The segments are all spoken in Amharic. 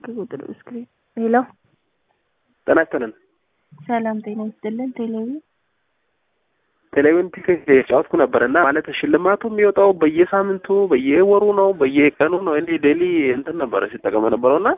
ስልክ ቁጥር ስክሪን ሄሎ ጤና ይስጥልን። ሰላም ጤና ይስጥልን። ቴሌቪ ቴሌቪዥን ቲኬት የጫወትኩ ነበር እና ማለት ሽልማቱ የሚወጣው በየሳምንቱ በየወሩ ነው በየቀኑ ነው። እንዲህ ዴሊ እንትን ነበረ ሲጠቀመ ነበረው እና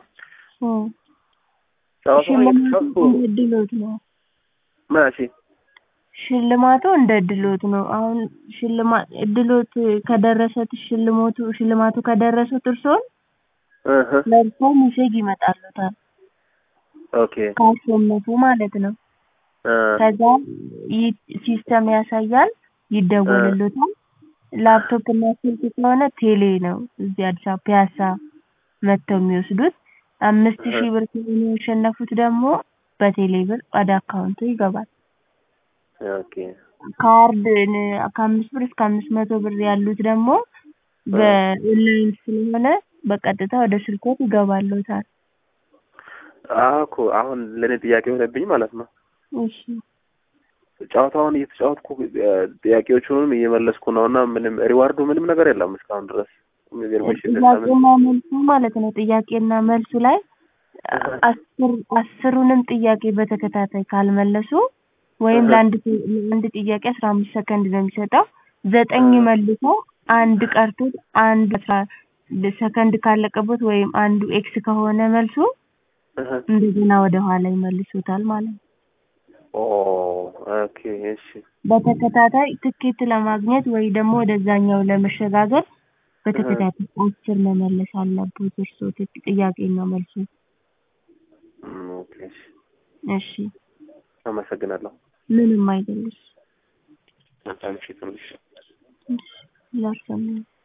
ጨዋታውን ሽልማቱ እየተጫወትኩ እንደ እድሎት ነው። መቼ ሽልማቱ እንደ እድሎት ነው። አሁን ሽልማት እድሎት ከደረሰት ሽልሞቱ ሽልማቱ ከደረሱት እርስዎን እህ ለእርስዎ ሜሴጅ ይመጣሉታል ኦኬ ካሸነፉ ማለት ነው። እ ከዛ ይ- ሲስተም ያሳያል፣ ይደወልሉታል። ላፕቶፕ እና ስልክ ከሆነ ቴሌ ነው እዚህ አዲስ አበባ ፒያሳ መጥተው የሚወስዱት። አምስት ሺህ ብር ከሆነ ያሸነፉት ደግሞ በቴሌ ብር ወደ አካውንቱ ይገባል። ኦኬ ካርድ ን- ከአምስት ብር እስከ አምስት መቶ ብር ያሉት ደግሞ በኦንላይን ስለሆነ በቀጥታ ወደ ስልኮት ይገባሉታል። አኮ አሁን ለእኔ ጥያቄ ሆነብኝ ማለት ነው። እሺ ጨዋታውን እየተጫወትኩ እ፣ ጥያቄዎቹንም እየመለስኩ ነው እና ምንም ሪዋርዱ ምንም ነገር የለም እስካሁን ድረስ የሚገርምሽ ጥያቄና መልሱ ማለት ነው። ጥያቄና መልሱ ላይ አስር አስሩንም ጥያቄ በተከታታይ ካልመለሱ ወይም እህ። ለአንድ ጥ- ለአንድ ጥያቄ አስራ አምስት ሰከንድ ነው የሚሰጠው። ዘጠኝ መልሶ አንድ ቀርቶት አንድ አስራ ሰከንድ ካለቀበት ወይም አንዱ ኤክስ ከሆነ መልሱ እህ። እንደገና ወደ ኋላ ይመልሱታል ማለት ነው። ኦ ኦኬ እሺ በተከታታይ ትኬት ለማግኘት ወይ ደግሞ ወደዛኛው ለመሸጋገር በተከታታይ አስር መመለስ አለበት እርስዎ ት- ጥያቄና መልሱ። እም፣ ኦኬ እሺ እሺ አመሰግናለሁ። ምንም አይደለሽ። መልካም ምሽት ይሁንልሽ። እሺ ላሰማኝ